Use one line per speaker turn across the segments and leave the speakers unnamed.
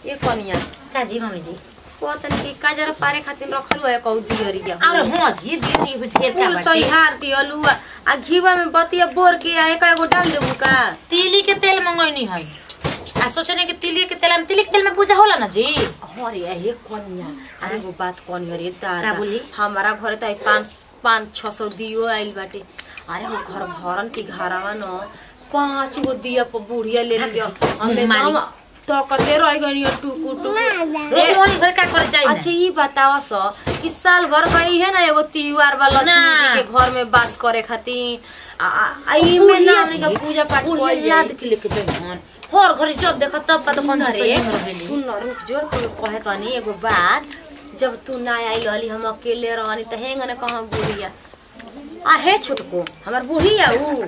ये कनिया
का जी मम्मी जी
कहतन कि काजर पारे खातिर रखलु है कहू दियरिया
अरे हाँ जी दीदी भी ढेर का
फूल
बाटे
सही हार दियलु आ घीवा में बतिया बोर के आ एक एगो डाल देबू का
तिली के तेल मंगैनी है आ सोचने कि तिली के तेल में तिली के तेल में पूजा होला ना जी
अरे ये कनिया अरे वो बात कनिया रे दादा
का बोली?
हमारा घरे त पाँच पाँच छः सौ दियो आइल बाटे अरे वो घर भरन की घरवा न पाँच गो दिया पर बुढ़िया ले लियो हमें
मारी।
एकदम तकते रह गई टुकु टुकु
रोटी वाली घर का करे चाहिए
अच्छा ये बतावा स कि साल भर गई है ना एगो त्योहार बा लक्ष्मी
ना।
जी के घर में वास करे खातिर आ- आ आ ई में ना हमनी के पूजा पाठ
बुढ़िया
कइल
याद
जाई
के लेके जइहन हर घड़ी जब देखा तब पता कौन सा
सुन
सही
रे
में रहेली
सुन न रुक जो तू कहे तनी एगो बात जब तू ना आई रहली हम अकेले रहनी त हेंग न कहाँ बुढ़िया आ हे छोटको हमर बुढ़िया ऊ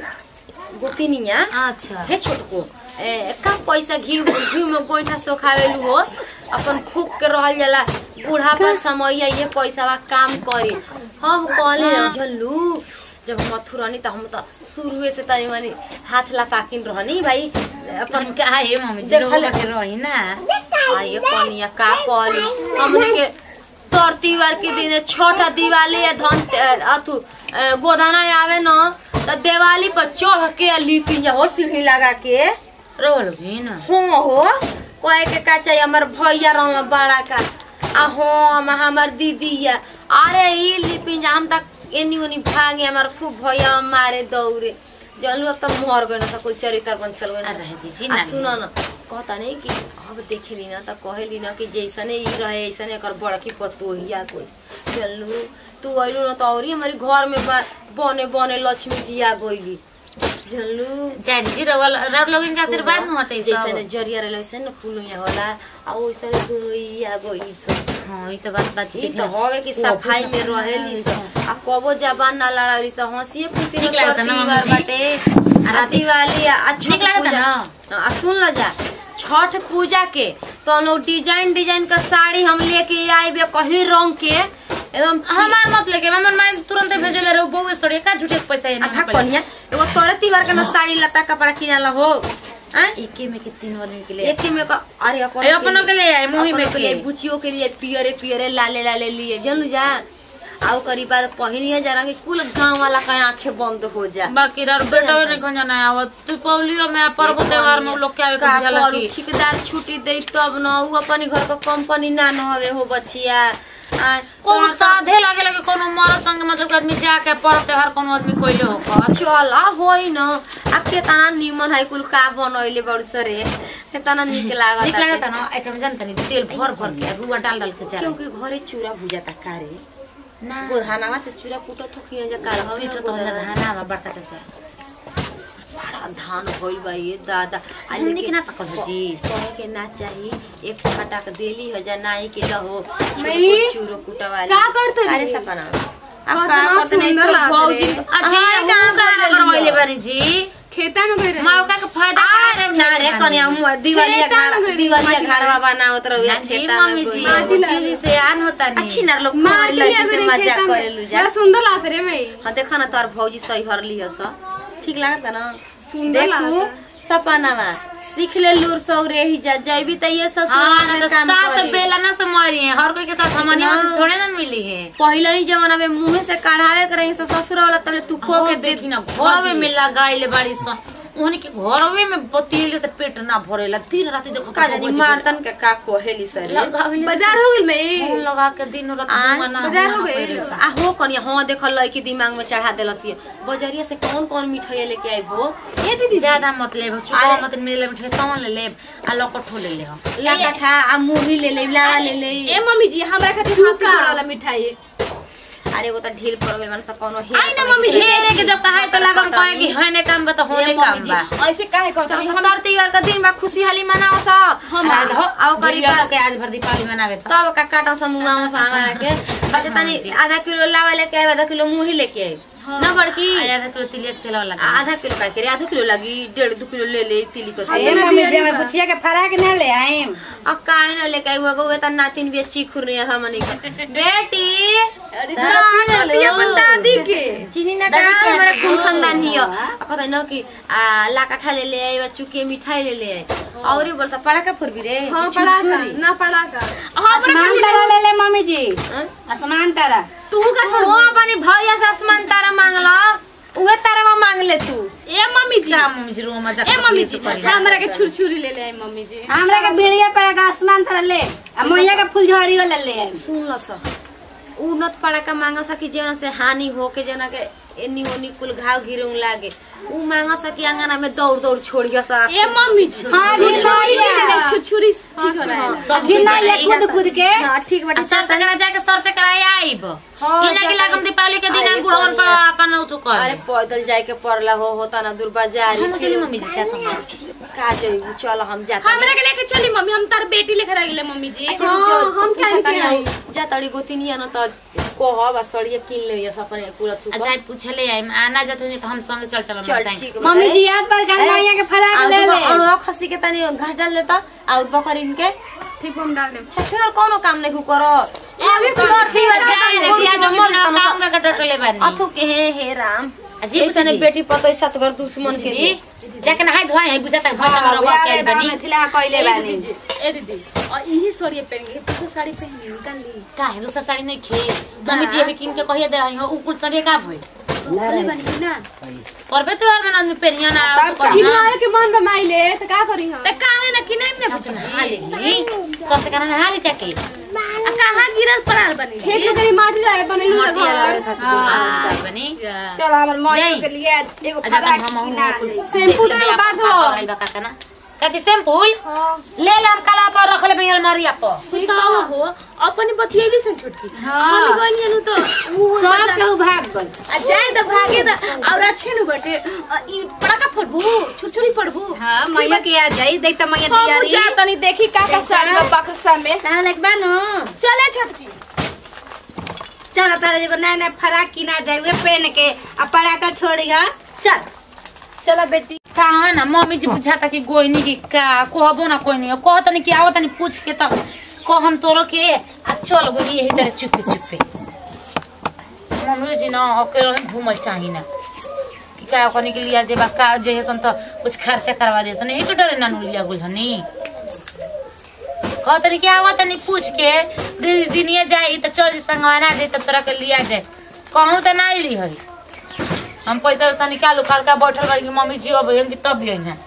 गोतिनिया
अच्छा
हे छोटको ए का पैसा घी घी में गोइठा सोखावेलू हो अपन फूक के रहल जाला बूढ़ापा समय ये पैसा बा काम करी हम कहले
हाँ।
जल्लू जब हम मथुर रहनी त हम त शुरुए से तनी मनी हाथ लापाकिन रहनी भाई अपन
अपन का है मम्मी जी
देखल-
लोग के रही ना
आ ये कनिया का कहली हमने के तोर त्योहार के दिन छोटा दिवाली या धन अथु अ, गोदाना आवे न त दिवाली पर चढ़ के आ लिपि जा हो सीढ़ी लगा के
रोल भी ना
हो हो कहे के का चाहिए हमर भैया रहल बड़ा का आ हो हम हमर दीदी या अरे ई लिपि जा हम तक एनी ओनी भागे हमर खूब भैया मारे दौड़े जलू अब त मर गए न कोई चरित्र बन चल गए
आ रहे दीजिए
आ
ना
सुन न कहता नहीं कि अब देखेली न त कहेली न कि जैसने ई रहे ऐसने एकर बड़की पतोहिया कोई चलू तू अइलू न त औरी हमारी घर में बा- बने बने लक्ष्मी जी आ गइली जनलू
जाय दीदी रोल रोल लोगन के आशीर्वाद न हटे
जैसे
सब
जरिया रहे वैसे न फूल यहाँ होला आ वैसे दुई आ गइली सब
हां ई तो बात बात
ई त हवे कि सफाई में रहेली सब आ कबो जबान ना लड़ावली सब हंसिए खुशी
ठीक लागता ना
त्योहार
मम्मी जी?
बाटे आ दिवाली आ आ छठ
ठीक लागता
पूजा
ना?
आ सुन ल जा छठ पूजा के तो हम लोग डिजाइन डिजाइन का साड़ी हम लेके आइबे कहीं रंग के एकदम
हमार मत लेके हमर माइंड तुरंत भेजले रे बहु सड़े का झूठे के पैसा
आ
ना
भाग कनिया एगो तोरे त्योहार के न साड़ी लता कपड़ा किनाला हो हैं
एके में के तीन वाले के लिए
एक ही में का अरे अपन
ए, अपनों के लिए आए, मुही में
अपनों के
के।
लिए बुचियों के लिए पियरे पियरे लाले लाले लिए जानू जा आओ करी बात पहिनिए जरा कि कुल गांव वाला का आंखें बंद हो जा
बाकी यार बेटा ने कौन जाना है आवत तू पौलियो में पर्व त्योहार में लोग के आवे
का
के जाला
करू,
की
ठेकेदार छुट्टी दे तब न उ अपनी घर का कंपनी ना न हवे हो बचिया आ,
कोनो
तोरा
साधे लागे लगे कोनो मरद संग मतलब के आदमी जाके पर्व त्योहार कोनो आदमी कोइले हो कर
चल आ होई न आ केतना निमन है कुल का बनैले बड़ सरे केतना निक लागत
ठीक लागता ना एकरा में जानता नहीं तेल भर भर के रुआ डाल डाल के जा
क्योंकि घरे चूड़ा भुजाता कारे
ना
गोधानावा से चूड़ा कुटत हो खिया जा काल हवे
पीछे
न
तो हमरा
गोधाना।
धाना बा बड़का चाचा
बड़ा धान भइल बा ये दादा आ
हमनी
लेकिन
के ना पकल हो जी
कहे के ना चाही एक छटाक देली हो जा नाई के लहो
मई,
चूरो कुटवाली
का करत रही?
अरे सपना अब
बहुत
का
ना
करत नहीं
सुंदर
तो
लागत
भौजी
रे।
अजी
हाँ,
हम
कहाँ
का
कर
करवाइले
लेलियो?
बानी जी
खेता में गई रही
मौका के फायदा
अरे ना रे कन्या मुआ दिवालिया
खेता में
घर
गइल,
दिवालिया
माटी
घरवा बनावत रहो
जी
खेता में
मम्मी
कोई।
जी
माटी
वो
लागे।
चीज से आन होता नहीं
अच्छी ना लोग
माटी
लड़की से
अगर
मजाक
खेता में
करेलु जा
बड़ा सुंदर लागत रे मई
हाँ देखा ना तोर भौजी सही हरली हस ठीक लागता ना
सुंदर
देखू
लागता।
सपनावा सीख ले लूर सौ रेही जा जैबी त ये ससुर
हाँ
में
तो
काम
सास
करी
बेला ना से मरी है हर कोई के साथ हमनी
ना।
थोड़े ना मिली है
पहले ही जमाना में मुंह से काढ़ावे के रही से ससुर वाला तबले तू खो के दे
देखी ना घर में लगाइले बाड़ी सन उन्हीं के घरवे में बतीले से पेट ना भरेला दिन रात देखो
का जानी मारतन के का कोहेली सर
लगावेले
बाजार हो गई मई
फोन लगा के दिन रात
आ,
धुआं ना
बाजार हो
हुआ
गई?
पहिले।
आ हो कनिया हाँ देखल लई कि दिमाग में चढ़ा देलस ये बजरिया से कौन कौन मिठाई लेके आई हो
ए दीदी
ज्यादा मत लेब चुका
अरे-
मत मिले मिठे तवन ले लेब आ लकठो ले लेब
लाकठा आ मुरही ले ले लावा ले ले
ए मम्मी जी हमरा खातिर हाथ के वाला मिठाई
अरे वो तो ढील पड़ गइल मन सब कोनो हे
आई ना मम्मी ढेरे के जब कहा तो लागम कहे कि हने काम बा तो होने काम बा
ऐसे काहे कहत
चल सत्तर त्योहार का दिन बा खुशी हाली मनाओ सा
हम
आओ करी
गरीब के आज भर दीपावली मनावे तो
तब का काटा समूह में सामा के बाकी तनी आधा किलो लावा लेके आए आधा किलो मुही लेके आए ना बड़की
आधा किलो तिलिया के तेल वाला
आधा किलो का करे आधा किलो लगी डेढ़ दो किलो ले ले तिली को
ये
तेल
मम्मी जी हमर
बुचिया के फराक न ले आइम
आ काहे ना लेके आई वो गो त नातिन भी चीखुर नहीं है हमनी के बेटी
अरे दादी अपन दादी के
चीनी ना का हमारा खून खानदान हियो आ कहता न कि आ लाकाठा ले ले आई चुके मिठाई ले ले आई और ये बोलता पड़ाका फुरबी रे
हाँ पढ़ा का ना पढ़ा का
आसमान तारा ले ले मम्मी जी आसमान तारा
तू का
छोड़ अपने भैया से आसमान तारा मांगला उहे तारा मांग ले तू
ए मम्मी जी
तेरा मम्मी जी रो मजाक
ए मम्मी जी
करी
हमरा के छुरछुरी ले ले आई मम्मी जी
हमरा के बिड़िया पड़ा का आसमान तारा ले आ मैया के फुलझड़ी ले ले आई।
सुन ल स उ नत पड़ाका मांग सकी जेना से हानि हो के जेना के एनी ओनी कुल घाव घिरौं लागे उ मांग सकी अंगना में दौड़ दौड़ छोड़िया सा
ए मम्मी जी
हाँ,
छुरछुरी
छुरछुरी
ले ले
है।
छुरछुरी ठीक हो रहा है
सब
गिरना ये खुद खुद के
हां ठीक बाटे
सर से करा जाके सर से कराए आइब
हाँ,
इना के
जाके-
लागम दीपावली के दिन
अरे,
बुढ़वन पर अपन उठो कर
अरे पैदल जाए के पड़ला हो होता ना दूर बाजार
हम चली मम्मी जी क्या समझ
का जइबू चल हम जाता
हमरा के लेके चली मम्मी हम तार बेटी लेके रह गेले मम्मी जी
अच्छा,
हाँ
जो-
हम
पूछा
काहे के
तानी,
आई
जा तड़ी गोतिनिया न त कहब आ सड़िया किन ले ये सपने पूरा तू
अच्छा पूछले आई आना जात हो तो हम संग चल चल
चल ठीक बा।
मम्मी जी याद पर गल मैया के फराक
आ,
ले
दूगो
ले
और खस्सी के तनी घास डाल लेता आ बकरीन के
ठीक हम डाल देम
छछुर कोनो काम नहीं करो
अभी
कर दी बच्चा
जाए ना बिया जमीन ना काम का डटले बानी
अथु के हे हे राम
अजी
ऐसा ने
जी।
बेटी पतो सात घर दुश्मन के
जी जाके नहाय धोए है बुझा तक भाषा में रवा के बनी
मिथिला कइले बानी
ए दीदी और यही साड़ी पहनेंगे तू साड़ी पहनी निकाल ली
का है दूसरा साड़ी नहीं खे मम्मी जी अभी किन के कहिए दे हो उ कुल साड़ी का भई
बोले बनी ना
परबे तो और मन पेरिया ना
तब
तो
का?
कहिना
किनारे के मन रमाइले त का करी हम
ते काहे ना किनै में पूछ जी सब से कहना हाली जाके
आ कहां गिरल पड़ाल बनी खेत में करी माटी लाए बनेलू
मोटी
घर
लगे खातिर हां बनी
चल हमर मैया
जाई।
के लिए एगो
अच्छा
फराक
हम हम
किना
कुल
दे।
शैम्पू तो एगो बात हो।
काची शैम्पूल ले ले हम कला पर रख ले बई अलमारिया पर
ठीक हो हो अपनी बतियली सन छोटकी
हाँ।
हम गइनी नु तो उ
सब
मतलब-
के भाग गल
आ जाए त भागे त और अच्छे नु बटे आ, ई पड़ाका फड़बू छुरछुरी पड़बू
हां मैया के याद जाई देख त मैया
हम
तैयारी
जा तनी देखी का का साड़ी बा बक्सा में
तारा लेक बानो
चले छोटकी
चल तारा एगो नया नया फराक किना जाई वे पहन के आ पराका छोड़ी हा चल चल बेटी
कहा ना मम्मी जी बुझाता कि गोइनी की का कहबो ना कोई नहीं कह तनी कि आवत तनी पूछ के तब कह हम तोरो के आ चल गोली यही तरह चुपे चुपे मम्मी जी ना अकेले घूमल चाही ना कि का करने के लिए जे बा का जे है सन तो कुछ खर्चा करवा दे सन एक डरे ना लिया गुल हनी कह तनी कि आवत तनी पूछ के दीदी दिनिया जाई त चल संगवाना दे त तोरा के लिया जाए कहूँ त ना ली है हम पैसा वैसा निकालू काल का बैठल बारी कि मम्मी जी अब कि तब भी है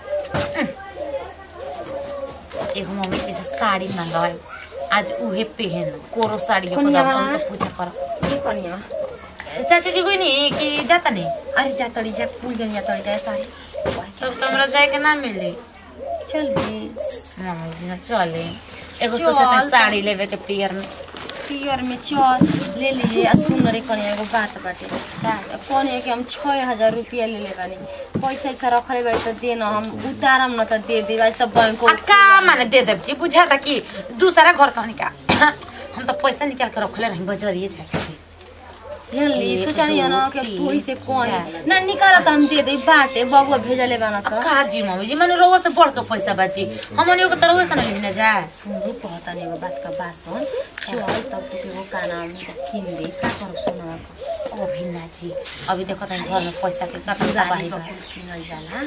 एगो मम्मी जी से साड़ी मंगवाई आज उहे पहन कोरो साड़ी के
कोनिया
पता
वाला?
हम पूजा कर
की कनिया
चाची जी कोई नहीं कि जाता नहीं
अरे जा तड़ी जा पुल गई जा तड़ी जा सारी
तब तो हमरा जाए के ना मिली
चल भी
मम्मी जी ना चले एगो
चल
सोचता
त।
साड़ी लेवे के पियर में
पियर में चल ले ले आ सुन रे कनिया एगो बात बाटे कनिया के हम छः हजार रुपया ले ले बानी पैसा ऐसा रखले बाड़ी तो दे न हम उतारम न त दे दे आज त बैंक
आ का माने दे देब जी बुझाता कि दूसरा घर कहनी का हम तो पैसा निकाल के रखले रही बजरिए जाके
जानली
एक,
सोचनी न
दो,
के
तीन,
तू से कोन
चार।
ना निकाल त हम दे दे बाटे बबुआ भेजले बाना स
काजी मम्मी जी मैंने रोवा से बढ़ तो पैसा बाजी हमने ओके तरह से नहीं लेने जाए
सुनू कहता नहीं एगो बात का बासन चल तब तू एगो काना में किन दे का करब सुनवा
अभी ना जी अभी देखो तनी घर में पैसा के कतन दबाई बा
किनल जाला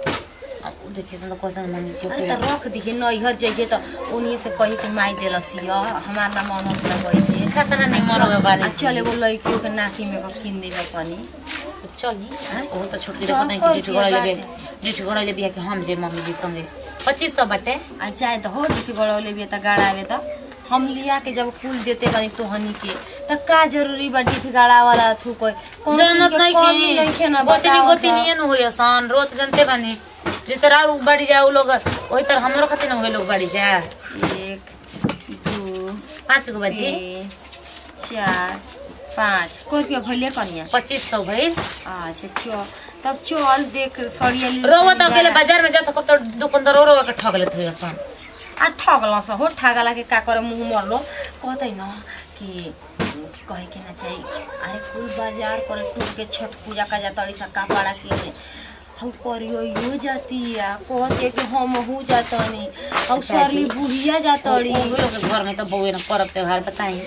अब देखिए तो पैसा मम्मी जी
अरे
ओके
त रख दिखे नैहर जइहे त उन्हीं से कही के माई देलसी हमार ना मन होता गई
खतना नहीं मरवे बानी
आ चल एगो लड़कियों के नाकी में एगो किन देबे कनी
चली
हैं?
वो तो छोटकी
तो
देखो तनी
और
डिट
के
गड़ा लेबे
बाटे।
डिट गड़ा लेबे कि हम जे मम्मी जी संगे 2500 बाटे
आ जाए त हो दिखे गड़ौले बिया त गाड़ावे त हम लिया के जब कुल देते बानी तोहनी के त का जरूरी बा डिठ गाड़ा वाला थू कोई कौन चीज
जानत
के
नहीं
कमी नइखे
कि
ना
गोतनी
बताओ
गोतनी न होय सन रोज जानते बानी जिस तरह उ बाड़ी जाए उ लोग वही तरह हमरो खातिर न होय लोग बाड़ी जाए
एक दू
पाँच गो बाजी
तीन चार पाँच कोई रुपया भैले कनिया
पच्चीस सौ भइल
अच्छा चल तब चल देख सड़िया ले
रोवा तो
तनी
अकेले
गाड़ा।
बाजार में जाता कब तो दुकानदार रोवा के ठग लेत हुई सन
आ ठगल स हो ठगला के का करे मुंह मरलो कहते न कि कहे के ना चाहिए अरे कुल बाजार करे टूट के छठ पूजा का जाता सा कपड़ा किने हम करियो यो जाती या कहते कि हम हूँ जातनी हम सरली बुढ़िया जातड़ी
उ लोग के घर में तो बउए न पर्व त्योहार बताई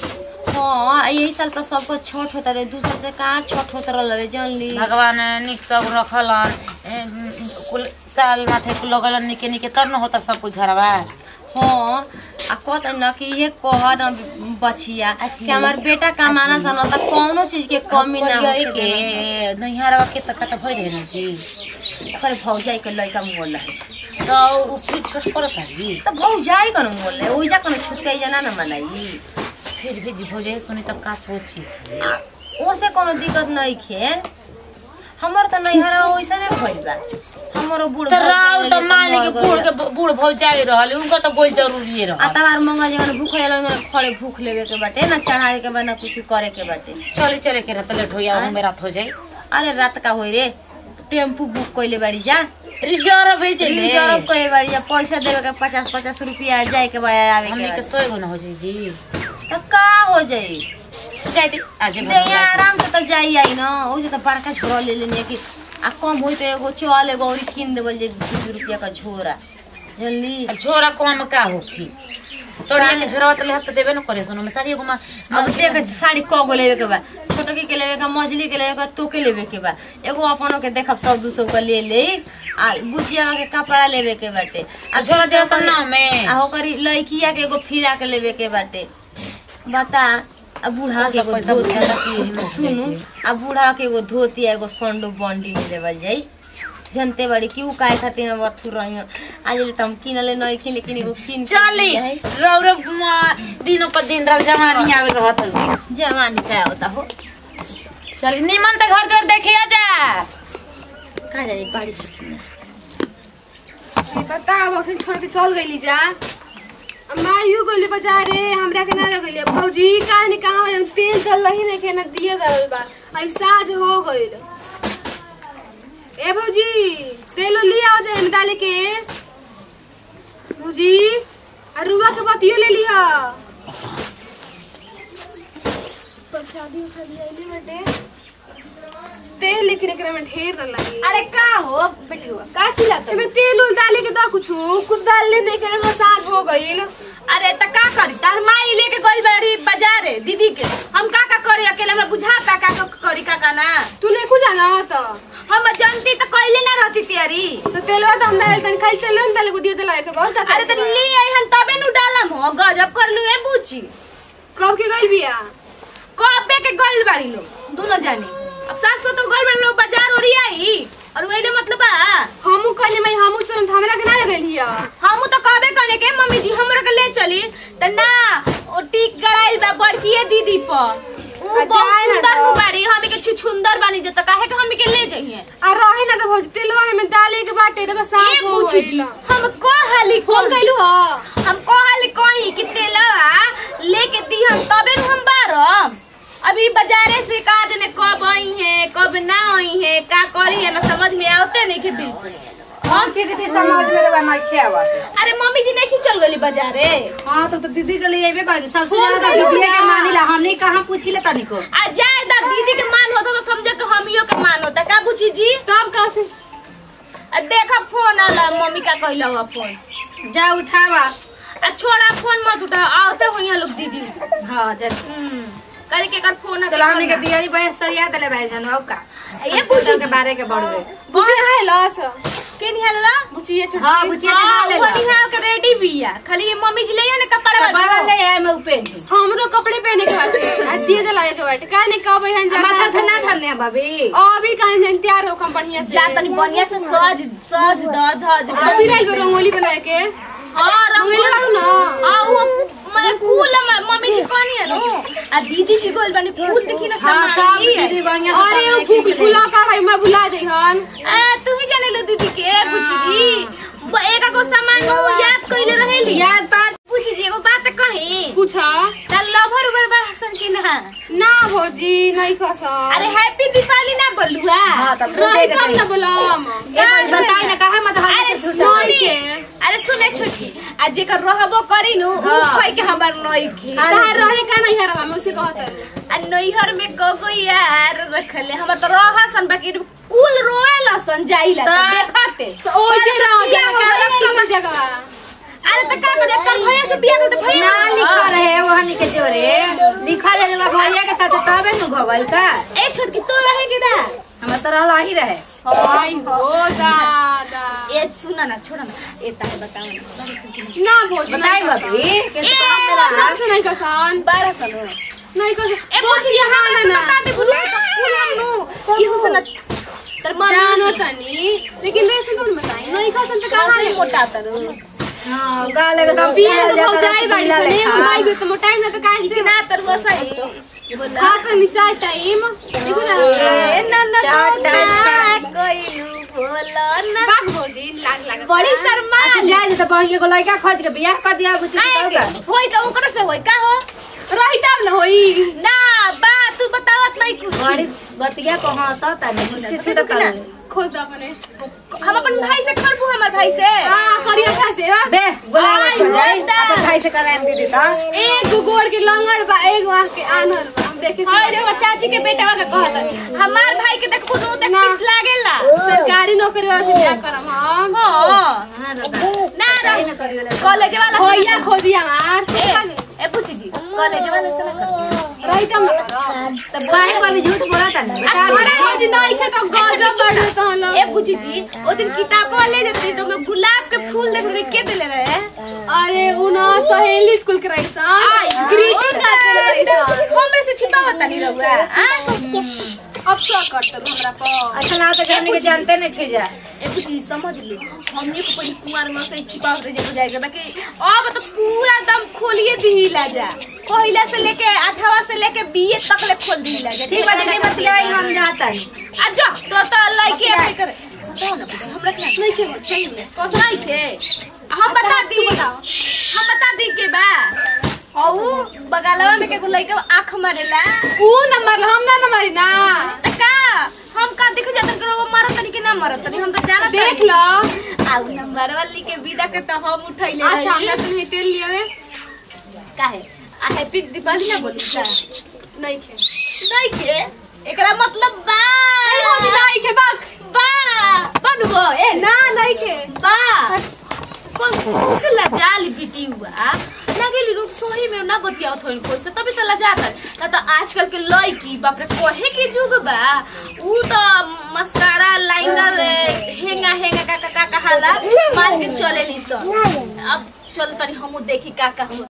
हाँ यही साल तो सबको छठ होता रहे दूसरा से कहाँ छठ होता रहे जान ली
भगवान निक सब रखलन ए, म, कुल साल माथे कुल लगलन निके निके तब न होता सब कुछ घरवा
हाँ आ कहते न कि ये कह न बचिया कि हमार बेटा कमाना सा न त कौनो चीज के कमी ना
करिया
होके
के नैहरवा के तक त भइ रहे जी
ओकर भौजाई के लड़का मोल है
तो उ फिर छोट पड़त है
त भौजाई कन मोल है ओइजा कन छुटकाई जना न मनाई
फिर भी जी भौजाई सुनी तब का सोची
आ ओसे कोनो दिक्कत नहीं खे हमर त नैहरा ओइसा ने भइल बा हमरो बूढ़
तो राव
भौजाई
तो
ले
मान ली
मर
कि
गइल।
बूढ़ के बूढ़ भौजाई रहल उनका तो गोल जरूरी
आ
रहल
तबार मंगा जगन भूख होला उनके खड़े भूख लेवे के बाटे ना चढ़ावे के बा ना कुछ करे के बाटे
चले चले के रहता लेट हो या हमें रात हो जाई
अरे रात का होई रे टेम्पू बुक कइले बाड़ी जा
रिजर्व भेजे ले
रिजर्व कइले बाड़ी जा पैसा देवे के पचास पचास रुपया जाए के बा आवे
हमने
के
के
बा।
सोए गो न हो जाई जी
तो का हो जाई
जाई दे आज
दे यहाँ आराम से तो जाई आई न ओसे तो बड़का झोरा ले लेने कि आ कम होई तो एगो चल एगो और किन देवल जे दू रुपया का झोरा जल्दी
छोरा कम का होखी तोड़िया के झोरा तो लेहत देबे न करे सुनो में साड़ी एगो मा
अब देख साड़ी क गो लेवे के बा छोटकी के लेवे के मछली के लेवे के तो के लेवे के बा एगो अपनों के देखब सौ दू सौ का ले ले आ बुचिया के कपड़ा लेवे के बाटे
आ झोरा दे तो ना में
आ ओकरी लड़किया के एगो फिरा के लेवे के बाटे बता आ बूढ़ा के एगो
पैसा
धोती
बुझाता कि एही में
सुनु आ बूढ़ा के एगो धोती आ एगो संडो बंडी में देवल जाई जनते बड़ी क्यों काहे खातिर हम बथुर रही हूँ आज ले तम किनले नहीं किन लेकिन एगो किन के
चली
दिया है।
रौ रौ म- दिनों पर दिन रह जवानी आवे रहत है
जवानी का होता हो
चली निमन से घर द्वार देखे जा
कहा जानी बारिश
पता अब अखन छोड़ के चल गईली जा माँ यू गईली बाजारे हमरा के ना लगैली भौजी कहाँ ने कहाँ हम तेल चल रही ने के ना दिए दरल बा आई साँझ हो गईल ए भौजी तेल ले आओ जाए हम डाले के भौजी आ रुआ के बतियो ले लिहा प्रसादी उसादी आइले बाटे तेल लेकिन एकरा में ढेर न लगी
अरे का हो बेटी हुआ का चिल्लात
एमे तेल उल डाले के दा कुछ कुछ डाल ले नहीं करे साँझ हो गईल
अरे त का करी तार माई लेके गई बड़ी बाजारे दीदी के हम का का करी अकेले हमरा बुझाता का का करी का का ना
तू नहीं कुछ जाना तो
हम जानती त कइले ना रहती तैयारी
तो तेलवा तो हम डाल तनी खाली तेल डाले को दिए दिला के बहुत
अरे त ले आई हम तबे नु डालम हो गजब कर लू ए बुची
कब के गई बिया
कबे के गइल बाड़ी लो दोनों जानी अब सास को तो गइल बाड़ी लो बाजार ओरी आई और वही मतलब बा
हमू कहले मैं हमू चल हमरा के ना लगल हिया
हम तो कहबे कने के मम्मी जी हमरा के ले चली त ना ओ टिक गड़ाइल बा बड़कीए दीदी पर उ
आ
बहुत
जाए ना
सुंदर
तो।
नु बाड़ी हमी के छुछुंदर बानी जत काहे के हमी के ले जइए
आ रहे ना तो भौज तेलवा हमें डाले के बाटे देखो
ए
साफ हो
पूछी जी
गईल
हम कहली
फोन कैलू हो
हम कहली कहीं कि तेलवा लेके दी हम तबे नु हम बारम अभी बाजारे से का जने कब आई है कब ना आई है का करी है ना समझ में आवते नहीं के बिल्कुल
हम छी दीदी समझ में रहा मैं क्या बात
अरे मम्मी जी नहीं चल गली बाजारे
हाँ तो, तो दीदी के लिए अबे करेंगे सबसे
फोन
ज्यादा
कइलू
दीदी के
ना।
मानिला हमने कहाँ पूछी ले तनिको
आ जाए दा दीदी के मान होता तो समझो कि हमियो के मान होता का बुझी जी
तब कहाँ से
आ देखा फोन आला मम्मी का कहला हुआ फोन
जा उठावा
आ छोड़ा फोन मत उठा आवते हुई लोग दीदी
हाँ जा
करे के कर फोन आ
चलो हमने के दियारी बहन सरिया दले भाई जानो अब का
ये पूछी
के बारे के बढ़वे
बुझे है लस
के निहलला
बुझिए छोड़
हाँ बुझिए
हाँ,
ले
वो निहाल के रेडी भी है खाली ये मम्मी जी ले ना कपड़ा
बाबा
वाला
ले आए मैं उपेन दी
हमरो कपड़े पहने के बाटे आ दिए दिला के बाटे का नहीं कब हन जा
माथा से ना ठरने भाभी
अभी कहीं जन तैयार हो कम बढ़िया से
जा तनी बढ़िया से सज सज द धज
अभी राइल पर रंगोली बनाए के
हां
रंगोली करू ना
आ वो मैं कूल म- मम्मी जी कहनी है नो आ दीदी जी गोल बनी कूल देखी ना
हाँ सब
सामान
दीदी बढ़िया से
अरे
सब
वो
एक-एक
फूल
ले।
फूला का है मैं भुला जाई हन
आ तू ही जाने लो दीदी के पूछी जी ब- एक को सामान नु याद कइले रहेली
याद बात
पूछी जी एगो बात कही
पूछा
ता लभर उबर बड़ा सन की ना
ना भौजी नहीं खसा
अरे हैप्पी दीपावली ना बोलुआ
हाँ तब
नहीं
बोलेगा
कम ना
चाहिए
बोलम
एक बार बताई ना कहा मत
अरे
हाथ से झूठा
सुनी अरे सुने छोटकी आ जेकर रहबो करी नु उ
हाँ।
खई के हमर नई खे
कहाँ रहे का नहीं हरवा मैं उसे कहत
आ नैहर में कगो यार रखले हमर तो रहा सन बाकी कुल रोएला सन जाइला तो
ता-
देखते
तो ओ जे रहो
क्या हो गया?
जगह जगह
अरे त का करे कर भैया से बियाह कर भैया
ना लिखा रहे वहनी के जोरे लिखा ले लोग भैया के साथ तबे न भगल का
ए छोटकी तो रहे के ना
हमर तो रहला ही रहे
हाय हो दादा
ए सुना ना छोड़ा ना ए ताहे बताओ ना
ना भौजी
बताई बाबी के काम देला
सबसे नहीं कसान
बारह साल हो
नहीं कसान
ए पूछी यहाँ
ना
से
ना
बता दे बोलो तो फूल नु इहो से ना तर मन
जानो तनी लेकिन वैसे कौन बताई नहीं कसान तो कहां है
मोटा तर
हां गाले के दम
बिया तो भौजाई बाड़ी से नहीं मोबाइल को तो मोटाई ना तो काहे से
ना तर वो सही बोला
खा तो नीचा टाइम देखो ना
ए ना ना
चार
ना
टाइम
कोइलू बोला ना
बाग भौजी लाग लाग
बड़ी शर्मा
जाए जैसे बहिए को लड़का खोज के बियाह कर दिया बुझी
आएंगे होई तो ओकरे से होई का हो
रही तब ना होई
ना बा तू बतावत नहीं कुछ
बड़ी बतिया को हंसता नहीं छिसके छुटता
खोज दो अपने
हम अपन भाई से करबू हमर भाई से
हां करिया खा से हा?
बे बोला
आई
मत जाए
होता।
अपन भाई से कराएम दीदी तो
एक गोड़ के लंगड़ बा एक आंख के आनर बा हम देखे
हाय रे हमर चाची के बेटा का कहत हमार भाई के देखबू नु देख
ना।
किस लागेला
सरकारी नौकरी वाला से बियाह करम हम
हां ना
ना
ना
करियो
कॉलेज वाला से
भैया खोजी हमार
ए ए पूछी जी कॉलेज वाला से ना कर
रही तब ना करम
तब
काहे को अभी झूठ बोला था ना बता
अरे भौजी नहीं खे तो गजब बढ़ तो हम
ए पूछी जी ओ दिन किताबवा ले जती तो मैं गुलाब के फूल देख रहे के देले रहे
अरे उना सहेली स्कूल के रही सन ग्रीटिंग कार्ड देले रही सन
हमरे से छिपावत नहीं रहुआ हां
अब क्या करते हो हमरा पर
अच्छा ना तो हमनी के जानते नहीं थे जा
ए कुछ समझ लो हमने को पहले कुमार में से छिपाव दे जब जाएगा ताकि अब तो पूरा दम खोलिए दी ला जा पहिला से लेके आठवा से लेके बीए तक ले खोल दी ला जा
ठीक बा जल्दी बतियाई हम जाता नहीं
आ जा तोर तो अल्लाह के ऐसे करे बताओ ना बताओ, हमरा के
नहीं खे मत सही में
कौन नहीं के हम बता दी हम बता दी के बा औ बगलवा में के लइका आंख मारेला
ऊ नंबर हम ना नंबर ना
त का हम का देख जात करो वो मारत तनी कि ना मारत तनी हम तो जानत
देख
तनी।
लो
आउ नंबर वाली के विदा के तो हम उठैले
अच्छा
रही।
हमरा तुम तेल लिए में
काहे आ हैप्पी दीपावली ना बोलू का
नहीं खे
नहीं के एकरा मतलब बा
नहीं भौजी नहीं खे बाक
बा बनबो ए
ना नहीं खे
बा कौन से लजाली बेटी हुआ लगेली लोग सोही में ना बतियावत होइन कोई से तभी तो लजात ना तो आजकल के लड़की बाप रे कहे के जुग बा ऊ तो मस्कारा लाइनर हेंगा हेंगा का का का कहाला मार के चलेली सन अब चल तनी हमू देखी का का हुआ